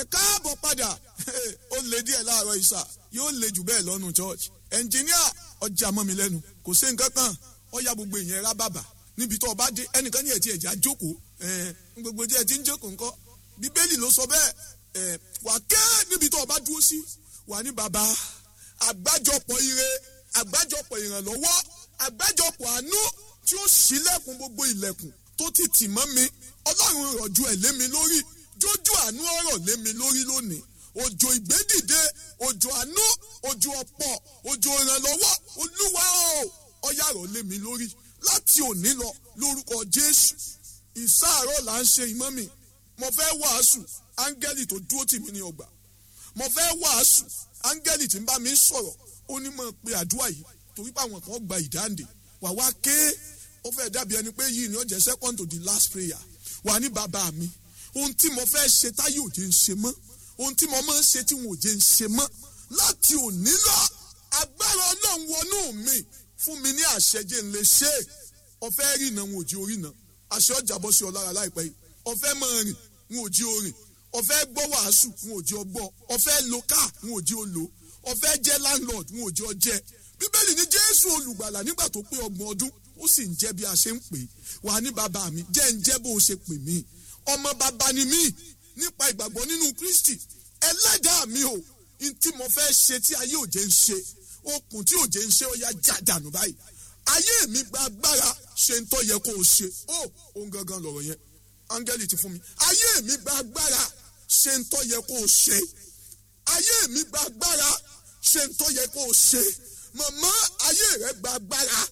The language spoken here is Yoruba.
káàbọ̀ padà ó lè díẹ̀ láàárọ̀ ìsà yóò lè jù bẹ́ẹ̀ lọ́nu church ẹnjìníà ọjà mọ́ mi lẹ́nu kò sí nǹkan kan ọ̀ya gbogbo ìyẹn rá bàbà níbi tó o bá dé ẹnìkan ní ẹ̀tí ẹ̀já jókòó gbogbo díẹ̀ tí ń jókòó ńkọ́ bíbélì ló sọ bẹ́ẹ̀ wà kẹ́ níbi tó o bá dúró sí wà ní bàbá àgbájọpọ̀ ire àgbájọpọ̀ ìrànlọ́wọ́ àgbájọpọ̀ àánú tí ó ṣílẹ̀kùn gbogbo ilẹ̀kùn tó ti tì mọ́ mi ọlọ́run rọ̀jú ẹ̀ lé mi lórí jójú àánú ọ̀rọ̀ lé mi lórí lónìí òjò ìgbédìde òjò àánú òjò ọ̀pọ̀ òjò ìrànlọ́wọ́ olúwa o ọ̀yà rọ̀ lé mi lórí láti òní lọ lórúkọ jésù ìsáàárọ̀ là ń ṣe ìmọ̀ mi mo fẹ́ wàásù áńgẹ́lì tó dúró tì mí ní ọgbà mo fẹ́ wàásù áńgẹ́lì tí ń bá mi sọ̀rọ̀ ó ní mọ̀ pé àdúrà yìí torí pé àwọn kan gba ìdáǹdè wà wá ké ó fẹ́ dàbí ẹni pé yìí ni ó jẹ́ second to the last prayer wà ní bàbá mi ohun tí mo fẹ́ ṣe táyé òjé ń ṣe mọ́ ohun tí mo máa ń ṣe tí wọn òjé ń ṣe mọ́ láti òní lọ agbára ọlọ́run wọnú mi fún mi ní àṣẹjẹ ń lè ṣe é ọ̀fẹ́ rìn náà wọn ò jí orí náà àṣẹ ọjà bọ́ sí ọ lára láìpẹ́ yìí ọ̀fẹ́ máa rìn wọn ò jí orin ọ̀fẹ́ gbọ́ wàásù wọn ò jí ọgbọ́ ọ̀fẹ́ lo káà wọn ò jí o lò ọ̀fẹ́ jẹ́ landlord wọn ò jí ọ jẹ́ bíbélì ní jésù olùgbàlà nígbà tó pé ọgbọ̀n ọdún ó sì ń jẹ́ bí a ṣe ń pè é wà ní bàbá mi jẹ́ ń jẹ́ bó o ṣe pè mí ọmọ bàbá ni mí nípa ìgbàgbọ́ nínú kristi ẹlẹ́dàá mi o n tí mo fẹ́ ṣe tí ayé òjé ń ṣe okùn tí òjé ń ṣe ó yá já dànù báyìí ayé mi gba agbára ṣe ń tọ́ yẹ kó o ṣe ó òun gangan lọ̀rọ̀ yẹn áńgẹ́lì ti fún mi ayé mi gba agbára ṣe ń tọ́ yẹ kó o ṣe ayé mi gba agbára ṣe ń tọ́ yẹ kó o ṣe màmá ayé rẹ gba agbára